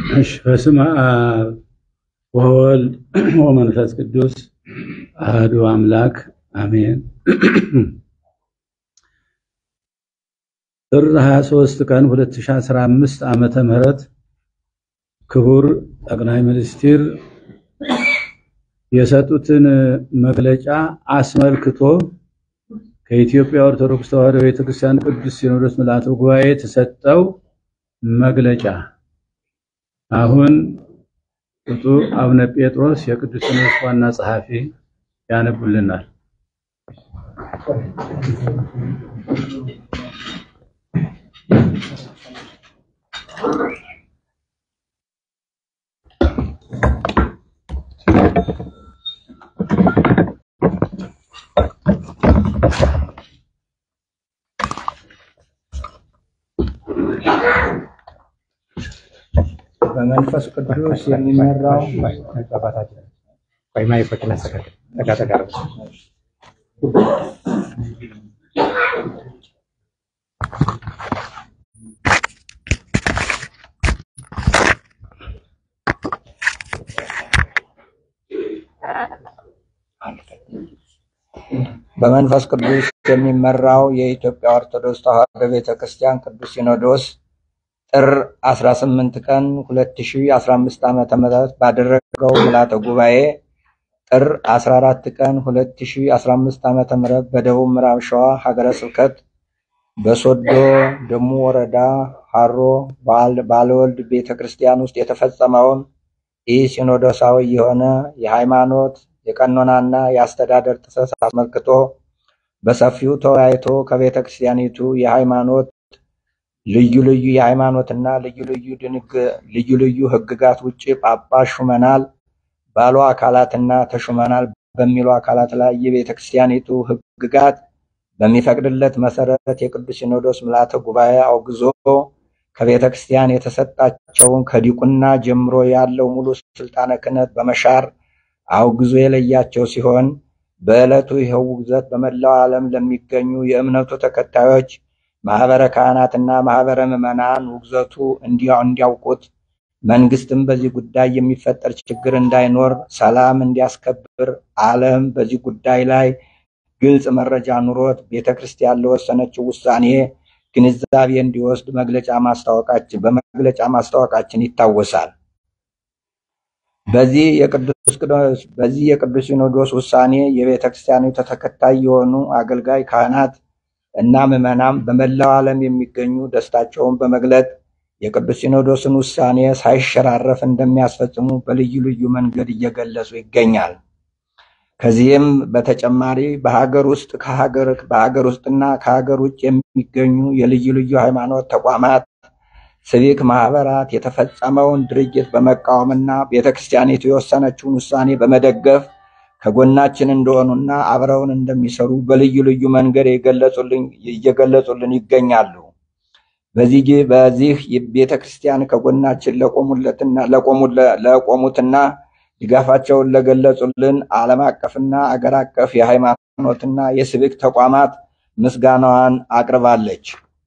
እሺ በስመ አብ ወወልድ ወመንፈስ ቅዱስ አህዱ አምላክ አሜን። ጥር 23 ቀን 2015 ዓመተ ምህረት ክቡር ጠቅላይ ሚኒስትር የሰጡትን መግለጫ አስመልክቶ ከኢትዮጵያ ኦርቶዶክስ ተዋሕዶ ቤተክርስቲያን ቅዱስ ሲኖዶስ ምልዓተ ጉባኤ የተሰጠው መግለጫ አሁን ብፁዕ አቡነ ጴጥሮስ የቅዱስ ሲኖዶስ ዋና ጸሐፊ ያነቡልናል። በመንፈስ ቅዱስ የሚመራው በመንፈስ ቅዱስ የሚመራው የኢትዮጵያ ኦርቶዶክስ ተዋሕዶ ቤተክርስቲያን ቅዱስ ሲኖዶስ ጥር 18 ቀን 2015 ዓ.ም ባደረገው ምልዓተ ጉባኤ ጥር 14 ቀን 2015 ዓ.ም በደቡብ ምዕራብ ሸዋ ሀገረ ስብከት በሶዶ ደሙ ወረዳ ሀሮ ባለወልድ ቤተ ክርስቲያን ውስጥ የተፈጸመውን ይህ ሲኖዶሳዊ የሆነ የሃይማኖት የቀኖናና የአስተዳደር ጥሰት አስመልክቶ በሰፊው ተወያይቶ ከቤተ ክርስቲያኒቱ የሃይማኖት ልዩ ልዩ የሃይማኖትና ልዩ ልዩ ድንግ ልዩ ልዩ ሕግጋት ውጭ ጳጳስ ሹመናል ባሉ አካላትና ተሹመናል በሚሉ አካላት ላይ የቤተ ክርስቲያኒቱ ሕግጋት በሚፈቅድለት መሰረት የቅዱስ ሲኖዶስ ምልዓተ ጉባኤ አውግዞ ከቤተ ክርስቲያን የተሰጣቸውን ከዲቁና ጀምሮ ያለው ሙሉ ስልጣነ ክህነት በመሻር አውግዞ የለያቸው ሲሆን በዕለቱ ይኸው ውግዘት በመላው ዓለም ለሚገኙ የእምነቱ ተከታዮች ማህበረ ካህናትና ማህበረ ምዕመናን ውግዘቱ እንዲያውቁት መንግስትም በዚህ ጉዳይ የሚፈጠር ችግር እንዳይኖር ሰላም እንዲያስከብር ዓለም በዚህ ጉዳይ ላይ ግልጽ መረጃ ኑሮት ቤተ ክርስቲያን ለወሰነችው ውሳኔ ግንዛቤ እንዲወስድ መግለጫ ማስታወቃችን በመግለጫ ማስታወቃችን ይታወሳል። በዚህ የቅዱስ ሲኖዶስ ውሳኔ የቤተ ክርስቲያኒቱ ተከታይ የሆኑ አገልጋይ ካህናት እና ምዕመናን በመላው ዓለም የሚገኙ ደስታቸውን በመግለጥ የቅዱስ ሲኖዶስን ውሳኔ ሳይሸራረፍ እንደሚያስፈጽሙ በልዩ ልዩ መንገድ እየገለጹ ይገኛል። ከዚህም በተጨማሪ በሀገር ውስጥ ከሀገር በሀገር ውስጥና ከሀገር ውጭ የሚገኙ የልዩ ልዩ ሃይማኖት ተቋማት፣ ሲቪክ ማህበራት የተፈጸመውን ድርጊት በመቃወምና ቤተክርስቲያኒቱ የወሰነችውን ውሳኔ በመደገፍ ከጎናችን እንደሆኑና አብረውን እንደሚሰሩ በልዩ ልዩ መንገድ እየገለጹልን ይገኛሉ። በዚህ በዚህ ቤተ ክርስቲያን ከጎናችን ለቆሙትና ድጋፋቸውን ለገለጹልን ዓለም አቀፍና አገር አቀፍ የሃይማኖትና የሲቪክ ተቋማት ምስጋናዋን አቅርባለች።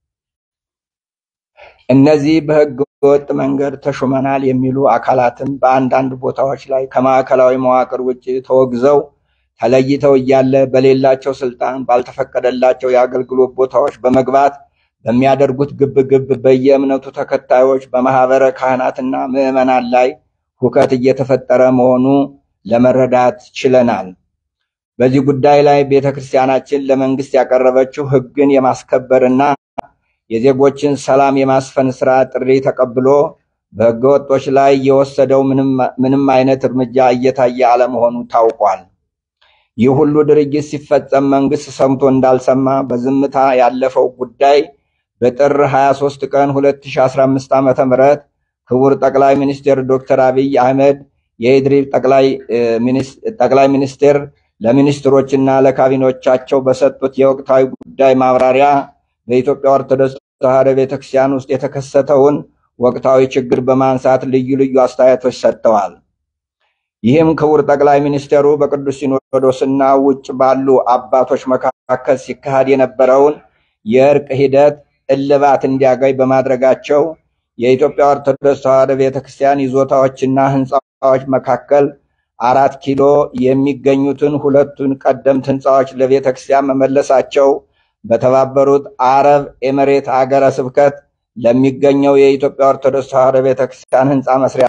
እነዚህ በሕገ ወጥ መንገድ ተሹመናል የሚሉ አካላትም በአንዳንድ ቦታዎች ላይ ከማዕከላዊ መዋቅር ውጭ ተወግዘው ተለይተው እያለ በሌላቸው ስልጣን ባልተፈቀደላቸው የአገልግሎት ቦታዎች በመግባት በሚያደርጉት ግብግብ በየእምነቱ ተከታዮች በማህበረ ካህናትና ምዕመናን ላይ ሁከት እየተፈጠረ መሆኑ ለመረዳት ችለናል። በዚህ ጉዳይ ላይ ቤተ ክርስቲያናችን ለመንግስት ያቀረበችው ሕግን የማስከበርና የዜጎችን ሰላም የማስፈን ስራ ጥሪ ተቀብሎ በህገወጦች ላይ የወሰደው ምንም አይነት እርምጃ እየታየ አለመሆኑ ታውቋል። ይህ ሁሉ ድርጊት ሲፈጸም መንግስት ሰምቶ እንዳልሰማ በዝምታ ያለፈው ጉዳይ በጥር 23 ቀን 2015 ዓ.ም ክቡር ጠቅላይ ሚኒስትር ዶክተር አብይ አህመድ የኢድሪብ ጠቅላይ ሚኒስትር ለሚኒስትሮችና ለካቢኔዎቻቸው በሰጡት የወቅታዊ ጉዳይ ማብራሪያ በኢትዮጵያ ኦርቶዶክስ ተዋሕዶ ቤተክርስቲያን ውስጥ የተከሰተውን ወቅታዊ ችግር በማንሳት ልዩ ልዩ አስተያየቶች ሰጥተዋል። ይህም ክቡር ጠቅላይ ሚኒስትሩ በቅዱስ ሲኖዶስና ውጭ ባሉ አባቶች መካከል ሲካሄድ የነበረውን የእርቅ ሂደት እልባት እንዲያገኝ በማድረጋቸው የኢትዮጵያ ኦርቶዶክስ ተዋሕዶ ቤተክርስቲያን ይዞታዎችና ህንፃዎች መካከል አራት ኪሎ የሚገኙትን ሁለቱን ቀደምት ህንፃዎች ለቤተክርስቲያን መመለሳቸው በተባበሩት አረብ ኤምሬት አገረ ስብከት ለሚገኘው የኢትዮጵያ ኦርቶዶክስ ተዋሕዶ ቤተክርስቲያን ህንፃ መስሪያ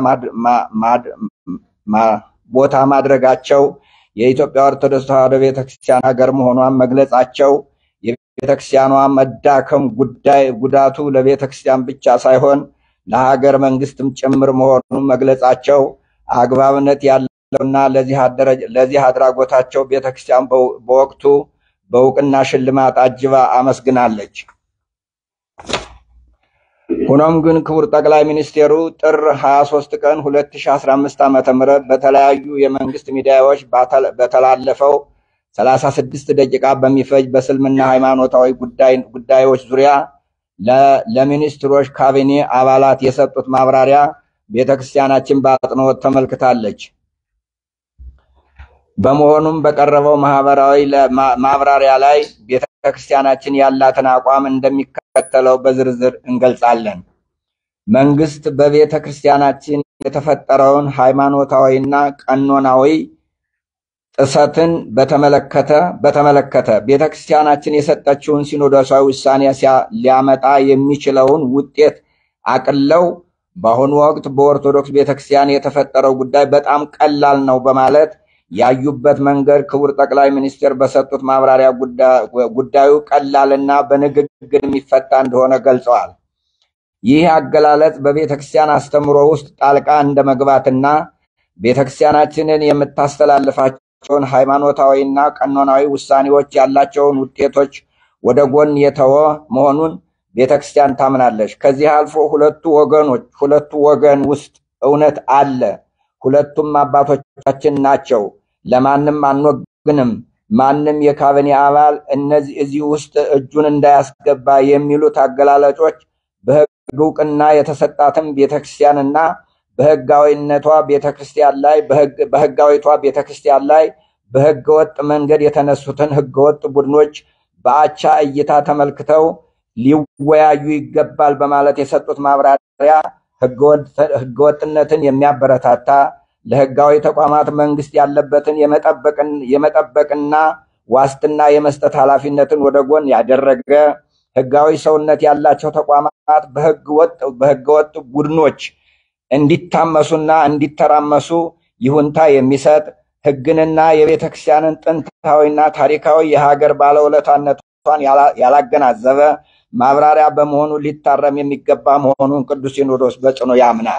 ቦታ ማድረጋቸው የኢትዮጵያ ኦርቶዶክስ ተዋሕዶ ቤተክርስቲያን ሀገር መሆኗን መግለጻቸው የቤተክርስቲያኗ መዳከም ጉዳይ ጉዳቱ ለቤተክርስቲያን ብቻ ሳይሆን ለሀገር መንግስትም ጭምር መሆኑን መግለጻቸው አግባብነት ያለውና ለዚህ አድራጎታቸው ቤተክርስቲያን በወቅቱ በእውቅና ሽልማት አጅባ አመስግናለች። ሆኖም ግን ክቡር ጠቅላይ ሚኒስቴሩ ጥር 23 ቀን 2015 ዓ.ም በተለያዩ የመንግስት ሚዲያዎች በተላለፈው 36 ደቂቃ በሚፈጅ በእስልምና ሃይማኖታዊ ጉዳዮች ዙሪያ ለሚኒስትሮች ካቢኔ አባላት የሰጡት ማብራሪያ ቤተክርስቲያናችን በአጽንኦት ተመልክታለች። በመሆኑም በቀረበው ማህበራዊ ማብራሪያ ላይ ቤተክርስቲያናችን ያላትን አቋም እንደሚከተለው በዝርዝር እንገልጻለን። መንግስት በቤተ ክርስቲያናችን የተፈጠረውን ሃይማኖታዊና ቀኖናዊ ጥሰትን በተመለከተ በተመለከተ ቤተ ክርስቲያናችን የሰጠችውን ሲኖዶሳዊ ውሳኔ ሊያመጣ የሚችለውን ውጤት አቅለው በአሁኑ ወቅት በኦርቶዶክስ ቤተክርስቲያን የተፈጠረው ጉዳይ በጣም ቀላል ነው በማለት ያዩበት መንገድ ክቡር ጠቅላይ ሚኒስትር በሰጡት ማብራሪያ ጉዳዩ ቀላልና በንግግር የሚፈታ እንደሆነ ገልጸዋል። ይህ አገላለጽ በቤተክርስቲያን አስተምሮ ውስጥ ጣልቃ እንደ መግባትና ቤተክርስቲያናችንን የምታስተላልፋቸውን ሃይማኖታዊና ቀኖናዊ ውሳኔዎች ያላቸውን ውጤቶች ወደ ጎን የተወ መሆኑን ቤተክርስቲያን ታምናለች። ከዚህ አልፎ ሁለቱ ወገኖች ሁለቱ ወገን ውስጥ እውነት አለ። ሁለቱም አባቶቻችን ናቸው። ለማንም አንወግንም። ማንም የካቢኔ አባል እነዚህ እዚህ ውስጥ እጁን እንዳያስገባ የሚሉት አገላለጮች በሕግ እውቅና የተሰጣትን ቤተክርስቲያንና በሕጋዊነቷ ቤተክርስቲያን ላይ በሕጋዊቷ ቤተክርስቲያን ላይ በሕገ ወጥ መንገድ የተነሱትን ሕገወጥ ቡድኖች በአቻ እይታ ተመልክተው ሊወያዩ ይገባል በማለት የሰጡት ማብራሪያ ህገወጥነትን የሚያበረታታ ለህጋዊ ተቋማት መንግስት ያለበትን የመጠበቅና ዋስትና የመስጠት ኃላፊነትን ወደ ጎን ያደረገ ህጋዊ ሰውነት ያላቸው ተቋማት በህገወጥ ቡድኖች እንዲታመሱና እንዲተራመሱ ይሁንታ የሚሰጥ ህግንና የቤተ ክርስቲያንን ጥንታዊና ታሪካዊ የሀገር ባለውለታነቷን ያላገናዘበ ማብራሪያ በመሆኑ ሊታረም የሚገባ መሆኑን ቅዱስ ሲኖዶስ በጽኑ ያምናል።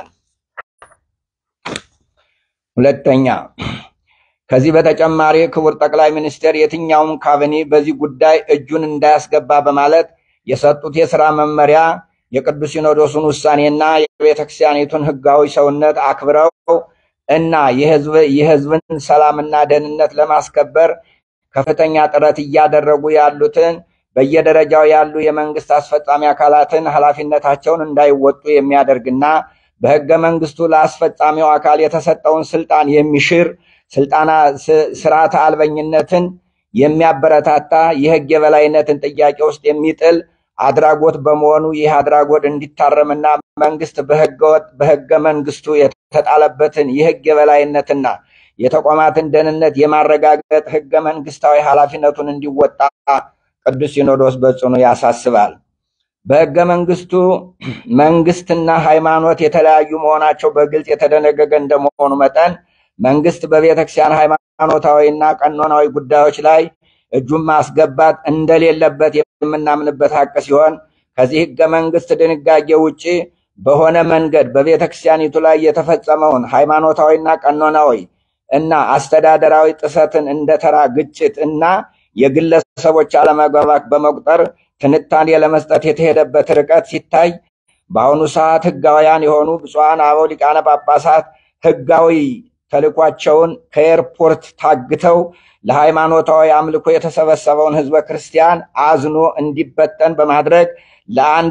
ሁለተኛ፣ ከዚህ በተጨማሪ ክቡር ጠቅላይ ሚኒስትር የትኛውም ካቢኔ በዚህ ጉዳይ እጁን እንዳያስገባ በማለት የሰጡት የስራ መመሪያ የቅዱስ ሲኖዶሱን ውሳኔና የቤተክርስቲያኒቱን ህጋዊ ሰውነት አክብረው እና የህዝብን ሰላምና ደህንነት ለማስከበር ከፍተኛ ጥረት እያደረጉ ያሉትን በየደረጃው ያሉ የመንግስት አስፈጻሚ አካላትን ኃላፊነታቸውን እንዳይወጡ የሚያደርግና በህገ መንግስቱ ለአስፈጻሚው አካል የተሰጠውን ስልጣን የሚሽር ስልጣና ስርዓተ አልበኝነትን የሚያበረታታ የህግ የበላይነትን ጥያቄ ውስጥ የሚጥል አድራጎት በመሆኑ ይህ አድራጎት እንዲታረምና መንግስት በህገ መንግስቱ የተጣለበትን የህግ የበላይነትና የተቋማትን ደህንነት የማረጋገጥ ህገ መንግስታዊ ኃላፊነቱን እንዲወጣ ቅዱስ ሲኖዶስ በጽኑ ያሳስባል። በህገ መንግስቱ መንግስትና ሃይማኖት የተለያዩ መሆናቸው በግልጽ የተደነገገ እንደመሆኑ መጠን መንግስት በቤተክርስቲያን ሃይማኖታዊና ቀኖናዊ ጉዳዮች ላይ እጁን ማስገባት እንደሌለበት የምናምንበት ሀቅ ሲሆን ከዚህ ህገ መንግስት ድንጋጌ ውጭ በሆነ መንገድ በቤተክርስቲያኒቱ ላይ የተፈጸመውን ሃይማኖታዊና ቀኖናዊ እና አስተዳደራዊ ጥሰትን እንደ ተራ ግጭት እና የግለሰቦች አለመግባባት በመቁጠር ትንታኔ ለመስጠት የተሄደበት ርቀት ሲታይ በአሁኑ ሰዓት ህጋውያን የሆኑ ብፁዓን አበው ሊቃነ ጳጳሳት ህጋዊ ተልኳቸውን ከኤርፖርት ታግተው ለሃይማኖታዊ አምልኮ የተሰበሰበውን ህዝበ ክርስቲያን አዝኖ እንዲበተን በማድረግ ለአንድ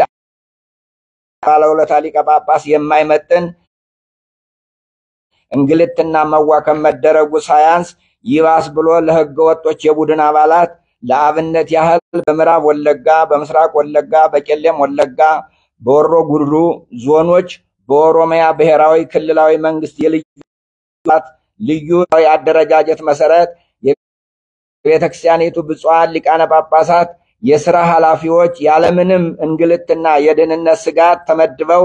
ባለውለታ ሊቀ ጳጳስ የማይመጥን እንግልትና መዋከም መደረጉ ሳያንስ ይባስ ብሎ ለህገ ወጦች የቡድን አባላት ለአብነት ያህል በምዕራብ ወለጋ፣ በምስራቅ ወለጋ፣ በቄሌም ወለጋ፣ በወሮ ጉድሩ ዞኖች በኦሮሚያ ብሔራዊ ክልላዊ መንግስት የልዩ ልዩ አደረጃጀት መሰረት የቤተክርስቲያኒቱ ብፁዓን ሊቃነ ጳጳሳት የስራ ኃላፊዎች ያለምንም እንግልትና የደህንነት ስጋት ተመድበው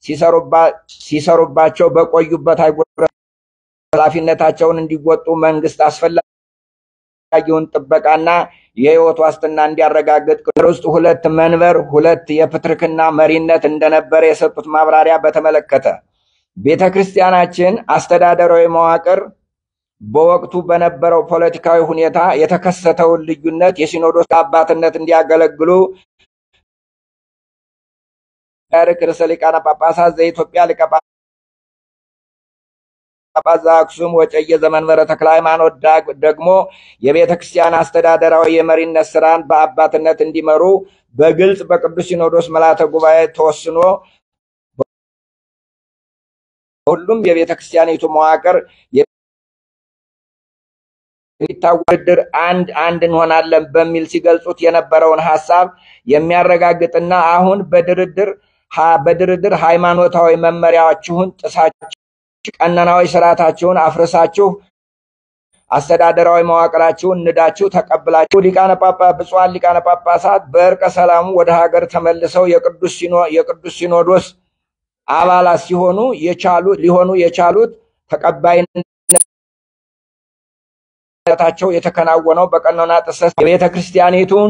ሲሰሩባቸው በቆዩበት አህጉረ ኃላፊነታቸውን እንዲወጡ መንግስት አስፈላጊውን ጥበቃና የህይወት ዋስትና እንዲያረጋግጥ ውስጥ ሁለት መንበር ሁለት የፕትርክና መሪነት እንደነበረ የሰጡት ማብራሪያ በተመለከተ ቤተ ክርስቲያናችን አስተዳደራዊ መዋቅር በወቅቱ በነበረው ፖለቲካዊ ሁኔታ የተከሰተውን ልዩነት የሲኖዶስ አባትነት እንዲያገለግሉ ርዕሰ ሊቃነ ጳጳሳት ዘኢትዮጵያ ሊቀ ጳጳስ ዘአክሱም ወዕጨጌ ዘመንበረ ተክለ ሃይማኖት ደግሞ የቤተ ክርስቲያን አስተዳደራዊ የመሪነት ስራን በአባትነት እንዲመሩ በግልጽ በቅዱስ ሲኖዶስ ምልዓተ ጉባኤ ተወስኖ በሁሉም የቤተ ክርስቲያኒቱ መዋቅር የሚታወድር አንድ አንድ እንሆናለን በሚል ሲገልጹት የነበረውን ሀሳብ የሚያረጋግጥና አሁን በድርድር በድርድር ሃይማኖታዊ መመሪያዎችሁን ጥሳችሁ ቀኖናዊ ስርዓታችሁን አፍርሳችሁ አስተዳደራዊ መዋቅራችሁን ንዳችሁ ተቀብላችሁ ሊቃነ ጳጳስ ብፁዓን ሊቃነ ጳጳሳት በእርቀ ሰላሙ ወደ ሀገር ተመልሰው የቅዱስ ሲኖዶስ አባላት ሲሆኑ የቻሉ ሊሆኑ የቻሉት ተቀባይነታቸው የተከናወነው በቀኖና ጥሰት የቤተ ክርስቲያኒቱን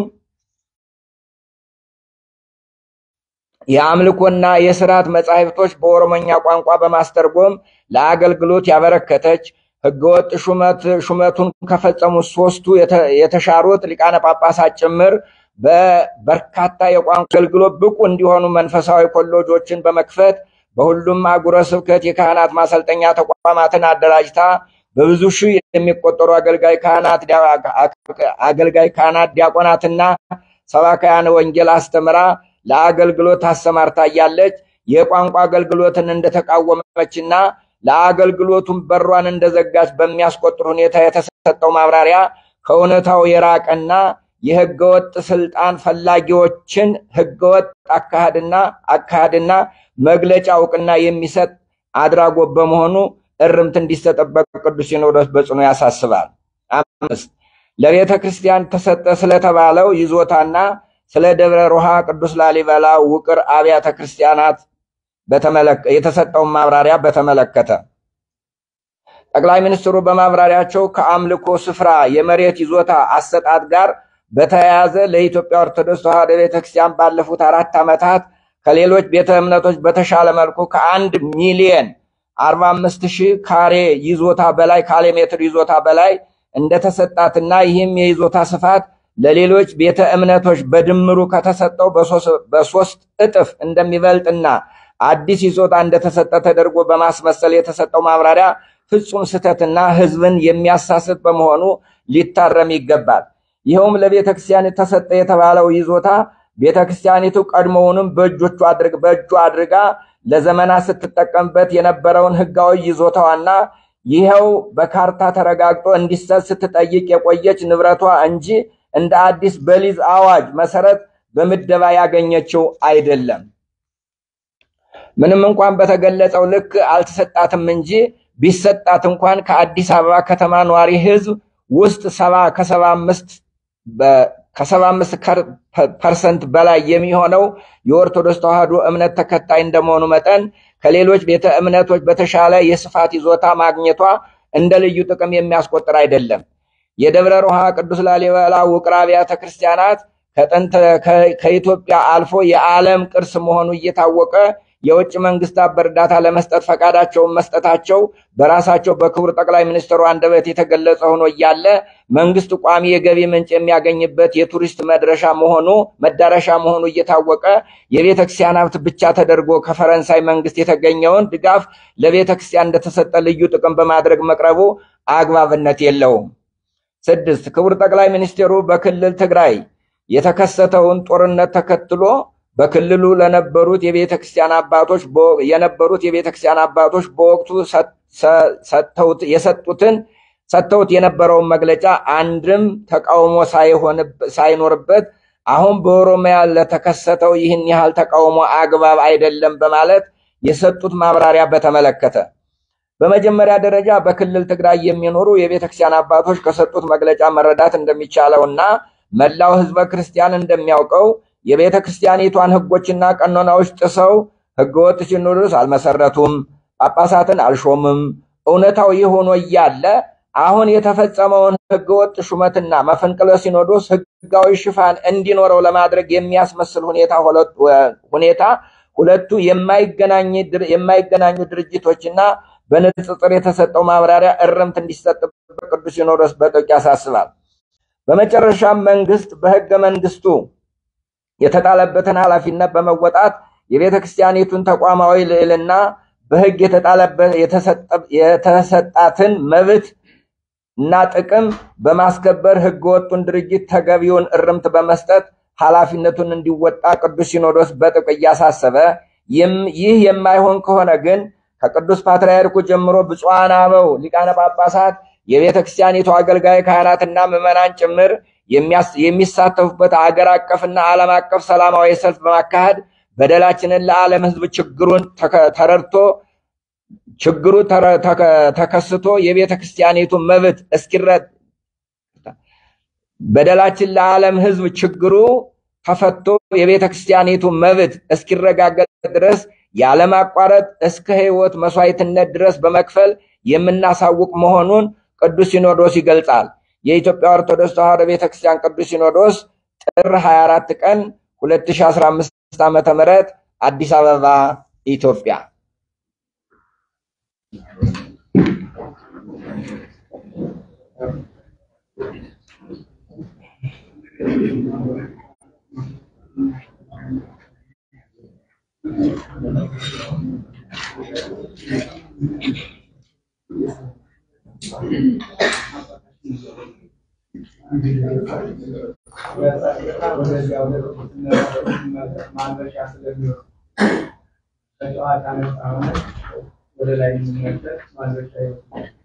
የአምልኮና የስርዓት መጻሕፍቶች በኦሮሞኛ ቋንቋ በማስተርጎም ለአገልግሎት ያበረከተች ህገወጥ ሹመት ሹመቱን ከፈጸሙት ሶስቱ የተሻሩት ሊቃነ ጳጳሳት ጭምር በበርካታ የቋንቋ አገልግሎት ብቁ እንዲሆኑ መንፈሳዊ ኮሌጆችን በመክፈት በሁሉም አህጉረ ስብከት የካህናት ማሰልጠኛ ተቋማትን አደራጅታ በብዙ ሺህ የሚቆጠሩ አገልጋይ ካህናት አገልጋይ ካህናት ዲያቆናትና ሰባካያን ወንጌል አስተምራ ለአገልግሎት አሰማርታ እያለች የቋንቋ አገልግሎትን እንደተቃወመችና ለአገልግሎቱም በሯን እንደዘጋች በሚያስቆጥር ሁኔታ የተሰጠው ማብራሪያ ከእውነታው የራቀና የህገወጥ ስልጣን ፈላጊዎችን ህገወጥ አካሄድና አካሄድና መግለጫ እውቅና የሚሰጥ አድራጎት በመሆኑ እርምት እንዲሰጠበት ቅዱስ ሲኖዶስ በጽኑ ያሳስባል። አምስት ለቤተ ክርስቲያን ተሰጠ ስለተባለው ይዞታና ስለ ደብረ ሮሃ ቅዱስ ላሊበላ ውቅር አብያተ ክርስቲያናት የተሰጠውን ማብራሪያ በተመለከተ ጠቅላይ ሚኒስትሩ በማብራሪያቸው ከአምልኮ ስፍራ የመሬት ይዞታ አሰጣጥ ጋር በተያያዘ ለኢትዮጵያ ኦርቶዶክስ ተዋሕዶ ቤተክርስቲያን ባለፉት አራት ዓመታት ከሌሎች ቤተ እምነቶች በተሻለ መልኩ ከአንድ ሚሊየን አርባ አምስት ሺህ ካሬ ይዞታ በላይ ካሬ ሜትር ይዞታ በላይ እንደተሰጣትና ይህም የይዞታ ስፋት ለሌሎች ቤተ እምነቶች በድምሩ ከተሰጠው በሶስት እጥፍ እንደሚበልጥና አዲስ ይዞታ እንደተሰጠ ተደርጎ በማስመሰል የተሰጠው ማብራሪያ ፍጹም ስህተትና ሕዝብን የሚያሳስት በመሆኑ ሊታረም ይገባል። ይኸውም ለቤተ ክርስቲያን ተሰጠ የተባለው ይዞታ ቤተ ክርስቲያኒቱ ቀድሞውንም በእጇ አድርጋ ለዘመናት ስትጠቀምበት የነበረውን ሕጋዊ ይዞታዋና ይኸው በካርታ ተረጋግጦ እንዲሰጥ ስትጠይቅ የቆየች ንብረቷ እንጂ እንደ አዲስ በሊዝ አዋጅ መሰረት በምደባ ያገኘችው አይደለም። ምንም እንኳን በተገለጸው ልክ አልተሰጣትም እንጂ ቢሰጣት እንኳን ከአዲስ አበባ ከተማ ነዋሪ ህዝብ ውስጥ ሰባ ከሰባ አምስት ከሰባ አምስት ፐርሰንት በላይ የሚሆነው የኦርቶዶክስ ተዋሕዶ እምነት ተከታይ እንደመሆኑ መጠን ከሌሎች ቤተ እምነቶች በተሻለ የስፋት ይዞታ ማግኘቷ እንደ ልዩ ጥቅም የሚያስቆጥር አይደለም። የደብረ ሮሃ ቅዱስ ላሊበላ ውቅር አብያተ ክርስቲያናት ከጥንት ከኢትዮጵያ አልፎ የዓለም ቅርስ መሆኑ እየታወቀ የውጭ መንግስታት በእርዳታ ለመስጠት ፈቃዳቸውን መስጠታቸው በራሳቸው በክቡር ጠቅላይ ሚኒስትሩ አንደበት የተገለጸ ሆኖ እያለ መንግስት ቋሚ የገቢ ምንጭ የሚያገኝበት የቱሪስት መድረሻ መሆኑ መዳረሻ መሆኑ እየታወቀ የቤተ ክርስቲያን ሀብት ብቻ ተደርጎ ከፈረንሳይ መንግስት የተገኘውን ድጋፍ ለቤተ ክርስቲያን እንደተሰጠ ልዩ ጥቅም በማድረግ መቅረቡ አግባብነት የለውም። ስድስት ክቡር ጠቅላይ ሚኒስትሩ በክልል ትግራይ የተከሰተውን ጦርነት ተከትሎ በክልሉ ለነበሩት የቤተ ክርስቲያን አባቶች የነበሩት የቤተ ክርስቲያን አባቶች በወቅቱ የሰጡትን ሰጥተውት የነበረውን መግለጫ አንድም ተቃውሞ ሳይኖርበት አሁን በኦሮሚያ ለተከሰተው ይህን ያህል ተቃውሞ አግባብ አይደለም በማለት የሰጡት ማብራሪያ በተመለከተ በመጀመሪያ ደረጃ በክልል ትግራይ የሚኖሩ የቤተ ክርስቲያን አባቶች ከሰጡት መግለጫ መረዳት እንደሚቻለው እና መላው ሕዝበ ክርስቲያን እንደሚያውቀው የቤተ ክርስቲያኒቷን ሕጎችና ቀኖናዎች ጥሰው ሕገወጥ ሲኖዶስ አልመሰረቱም፣ ጳጳሳትን አልሾምም። እውነታው ይህ ሆኖ እያለ አሁን የተፈጸመውን ሕገወጥ ሹመትና መፈንቅለ ሲኖዶስ ሕጋዊ ሽፋን እንዲኖረው ለማድረግ የሚያስመስል ሁኔታ ሁኔታ ሁለቱ የማይገናኙ ድርጅቶችና በንጽጽር የተሰጠው ማብራሪያ እርምት እንዲሰጥበት ቅዱስ ሲኖዶስ በጥብቅ ያሳስባል። በመጨረሻም መንግስት በህገ መንግስቱ የተጣለበትን ኃላፊነት በመወጣት የቤተ ክርስቲያኒቱን ተቋማዊ ልዕልና በህግ የተሰጣትን መብት እና ጥቅም በማስከበር ህገወጡን ድርጅት ተገቢውን እርምት በመስጠት ኃላፊነቱን እንዲወጣ ቅዱስ ሲኖዶስ በጥብቅ እያሳሰበ ይህ የማይሆን ከሆነ ግን ከቅዱስ ፓትርያርኩ ጀምሮ ብፁዓን አበው ሊቃነ ጳጳሳት የቤተ ክርስቲያኒቱ አገልጋይ ካህናትና ምዕመናን ጭምር የሚሳተፉበት አገር አቀፍና ዓለም አቀፍ ሰላማዊ ሰልፍ በማካሄድ በደላችንን ለዓለም ህዝብ ችግሩን ተረድቶ ችግሩ ተከስቶ የቤተ ክርስቲያኒቱ መብት እስኪረድ በደላችን ለዓለም ህዝብ ችግሩ ተፈቶ የቤተ ክርስቲያኒቱ መብት እስኪረጋገጥ ድረስ ያለማቋረጥ እስከ ህይወት መስዋዕትነት ድረስ በመክፈል የምናሳውቅ መሆኑን ቅዱስ ሲኖዶስ ይገልጻል። የኢትዮጵያ ኦርቶዶክስ ተዋሕዶ ቤተክርስቲያን ቅዱስ ሲኖዶስ ጥር 24 ቀን 2015 ዓ.ም አዲስ አበባ ኢትዮጵያ። ወደ ላይ የሚመለስ ማድረሻ